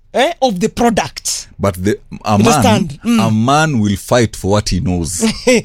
eh, of the product but the, a, man, Understand? Mm. a man will fight for what he knows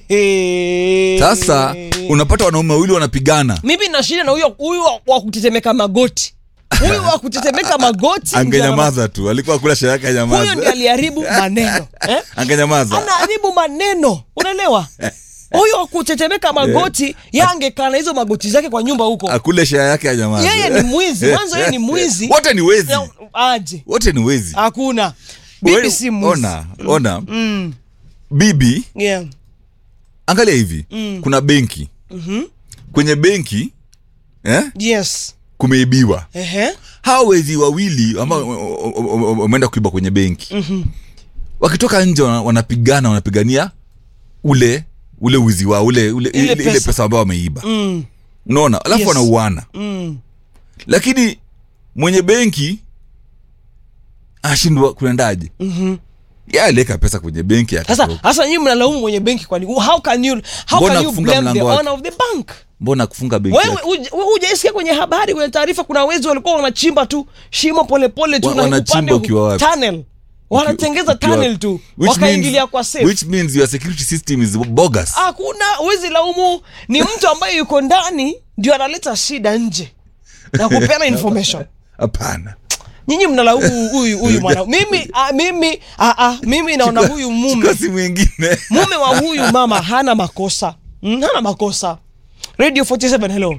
sasa unapata wanaume wawili wanapigana mimi na shida na huyo huyu wa- wa kutetemeka magoti huyu wa kutetemeka magoti ndio angenyamaza tu alikuwa kula sherehe yake ana- huyo ndiye anyamaza aliharibu maneno eh? angenyamaza anaharibu maneno unaelewa huyo wa kutetemeka magoti yangekaa na hizo magoti zake kwa nyumba huko akule sherehe yake anyamaza yeye ni mwizi mwanzo yeye ni mwizi wote ni wezi Na- aje wote ni wezi hakuna bibi Wewe- si mwizi ona ona mm. bibi yeah. angalia hivi kuna benki kwenye benki eh, yes kumeibiwa Ehe. hawa wezi wawili ambao wameenda kuiba kwenye benki wakitoka nje wana- wanapigana wanapigania ule ule wizi wao ule, ule Ile ile, ile pesa. pesa ambao wameiba Mm. unaona alafu Yes. wanauana Mm. lakini mwenye benki ashindwa kuendaje Mhm. ye aliweka pesa kwenye benki sasa akatoka. sasa nyinyi mnalaumu mwenye benki kwani how can you how Mbona can you kufunga blame the mlango wake? owner of the bank mbona kufunga benki wewe yake? uj- wewe hujaisikia kwenye habari kwenye taarifa kuna wezi walikuwa wanachimba tu shimo polepole tu Wa- na wanachimba upande hu- ukiwa wapi? tunnel wanatengeza Ukiwa- tunnel tu Which wakaingilia means- kwa safe which means your security system is bogus hakuna wezi laumu ni mtu ambaye yuko ndani ndio analeta shida nje na kupeana information hapana nyinyi mnalaumu huyu huyu mwana mimi ah, mimi ah, ah, mimi naona Chukua- huyu mume chukua simu ingine mume wa huyu mama hana makosa mm, hana makosa radio 47 hello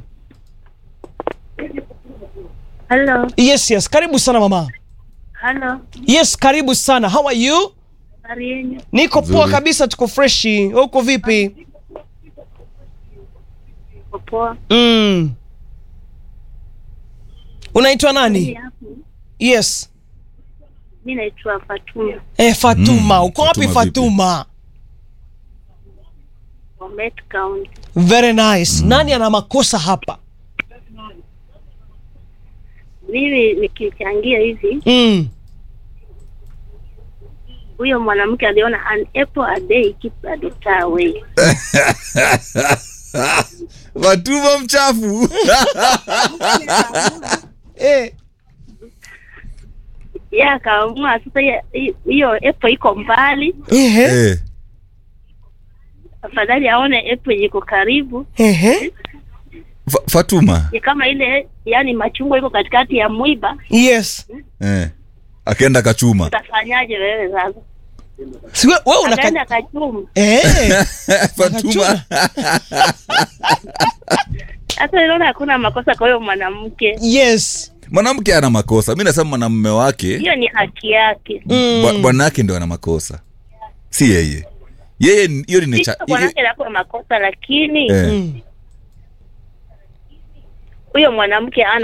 Hello, yes yes karibu sana mama hello, yes karibu sana how are you habari yenyu? niko poa Nzuri. kabisa tuko freshi Wewe uko vipi Uko poa? mm. unaitwa Mimi nani hapo, yes mi naitwa Fatuma eh, fatuma Mm, uko wapi Fatuma vipi? fatuma wa Met County. very nice nani ana makosa hapa Mimi nikichangia hivi, mm. huyo mwanamke aliona an apple a day keeps a doctor away. Fatuma mchafu eh. Yeye akaamua sasa, hiyo- hiyo apple iko mbali, Ehe. Eh, afadhali aone apple iko karibu. Ehe. Fa- Fatuma Ni kama ile, yani machungwa iko katikati ya mwiba, yes eh, akaenda kachuma utafanyaje wewe sasa? si we- wewe unaka Akaenda kachuma. eh. Fatuma Sasa unaona hakuna makosa kwa huyo mwanamke, yes mwanamke ana makosa mi nasema mwanamume wake hiyo ni haki yake. bwa- bwana yake ndio ana makosa si yeye yeye ni- hiyo ni Sio nature- hiyo- mwanamke anakuwa makosa, lakini eh, mm. huyo mwanamke ana